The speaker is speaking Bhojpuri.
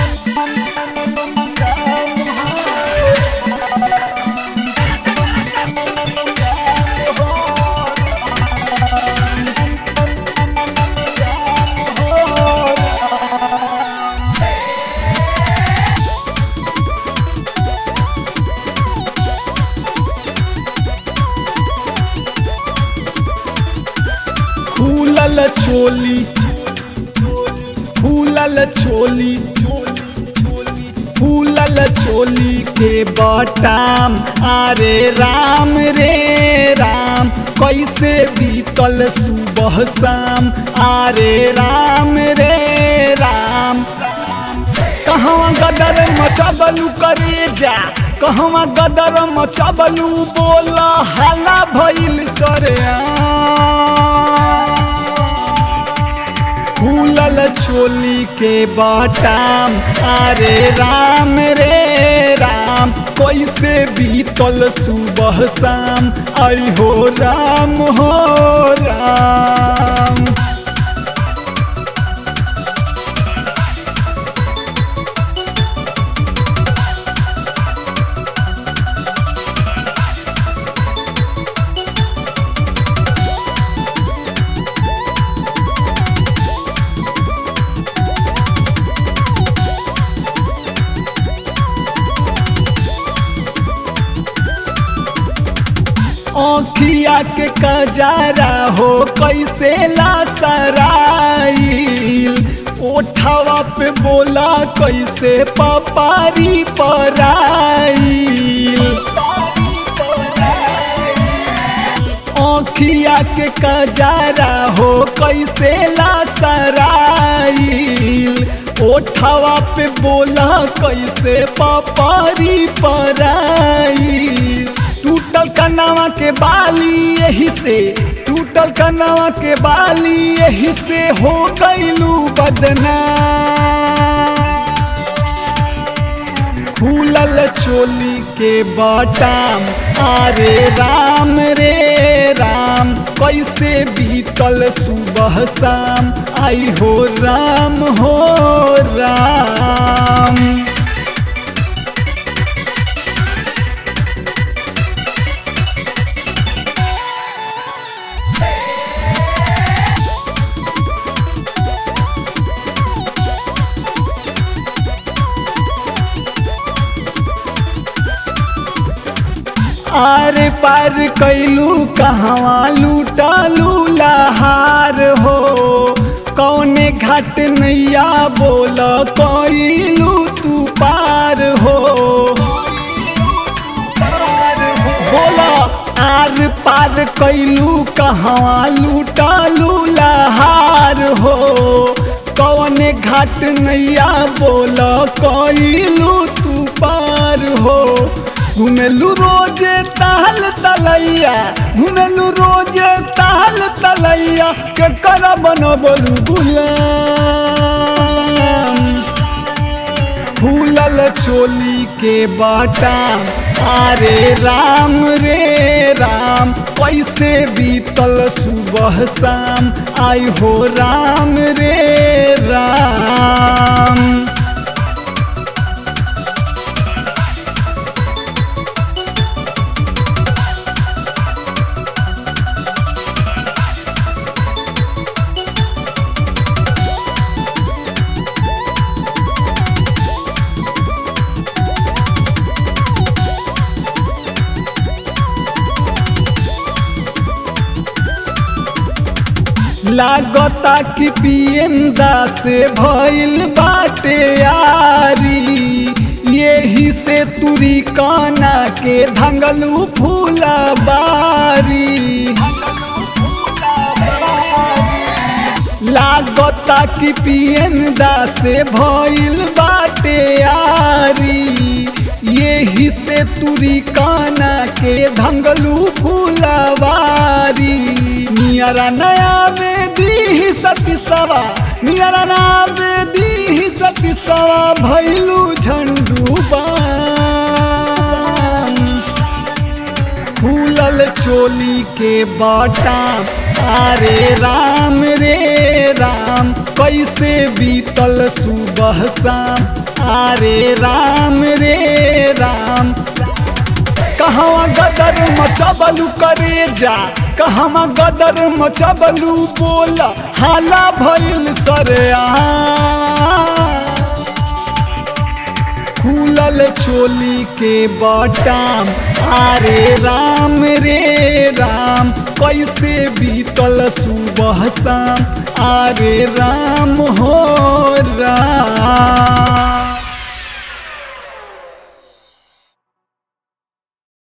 फूलल चोली फूलल चोली फूलल चोली के बटाम अरे राम रे राम कैसे बीतल सुबह शाम अरे राम रे राम कहवा गदर मचबलू करे जा कहवा गदर मचबलू बोला हाला भइल सरे फूलल चोली के बटाम अरे राम रे राम कैसे बीतल सुबह शाम आई हो राम हो राम आँखिया के कजारा हो कैसे लासराइल ओठवा पे बोला कैसे पपारी पराइल आँखिया के कजारा हो कैसे लासराइल ओठवा पे बोला कैसे पपारी पराइल टूटल कनावा के बाली यही से टूटल कनावा के बाली यही से हो गईलू बदना फूलल चोली के बटाम अरे राम रे राम कैसे बीतल सुबह शाम आई हो राम हो राम आर पार कैलू कहवा लूटलू लहार हो कौने घाट नैया बोल कैलू तू पार हो बोला आर पार कैलू कहवा लूटलू लहार हो कौने घाट नैया बोल कैलू तू पार हो घुमेलू रोजे ताल तलैया घुमेलू रोजे ताल तलैया के कर बनबलू गुलाम फूलल चोली के बटाम अरे राम रे राम कैसे बीतल सुबह शाम आई हो राम रे राम लागता कि पियंदा से भइल बाटे यारी यही से तुरी काना के धंगलू फूला बारी लागता कि पियंदा से भइल बाटे यारी यही से तुरी काना के धंगलू फूलवारी नियरा नया में दी सती सवा नियरा ना में दी सती सवा भैलू झंडू फूलल चोली के बाटा अरे राम रे राम कैसे बीतल सुबह शाम अरे राम रे राम कहवा गदर मचबलू करे जा कहवा गदर मचबलू बोला हाला भइल सरेआ खुलल चोली के बटाम अरे राम रे राम कैसे बीतल सुबह शाम अरे राम हो राम